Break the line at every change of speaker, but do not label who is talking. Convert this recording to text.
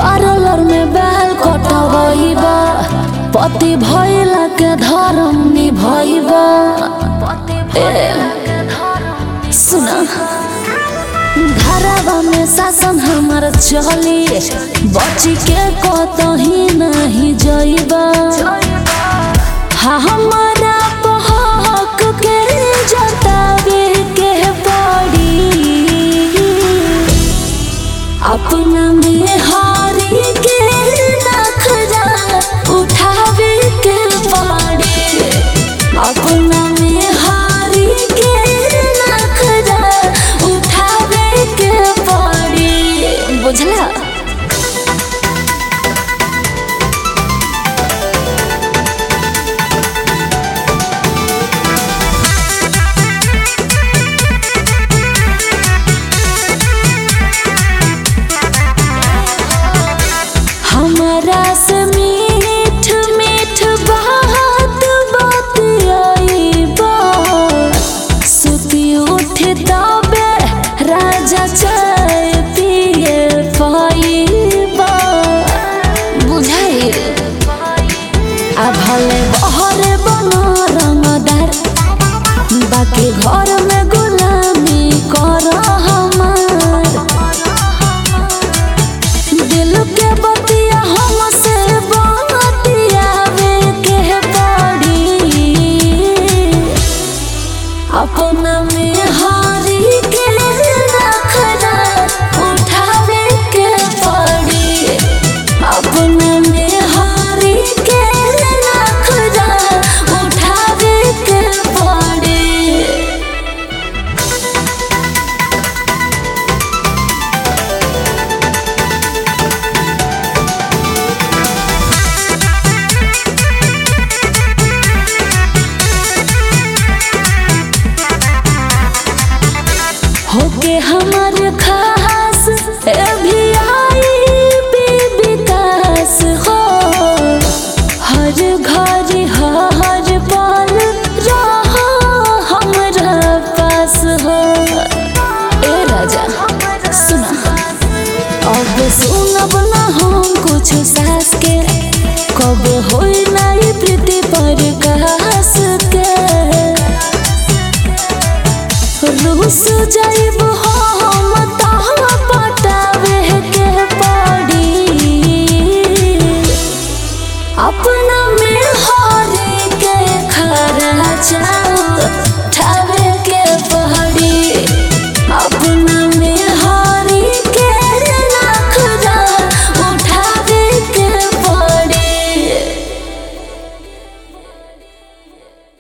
parlour में बाल कटवइबा पति भइला के धर्म निभइबा ए, सुना घरवा में शासन हमार चली बची के कतही नहीं जइबा हाँ हमारा बहक के जतावे के पड़ी अपना में हारी के नखरा उठावे के पड़ी अपना में हारी के नखरा उठावे के पड़ी बुझला हमारा से मीठ मीठ बात बात आई बा सुती उठे तबे राजा चाय पिए पाइबा बुझाई आ भले बहरे बनो रंगदार बाकी घर में गुलामी कर हमार दिल के बतिया हमसे बतियावे के पड़ी अपना में हारी के नखरा उठावे के पड़ी अपना में हारी के नखरा उठावे के पड़ी होके हमार खास ए भी आई भी विकास हो हर घर हर पल रहा हमरा पास हो ए राजा सुना अब सुनब ना हम कुछ सास के कब होई नाई प्रीति पर कास के रूस जाइब हम तहाँ पटावे के पड़ी अपना में हारे के खरा जाओ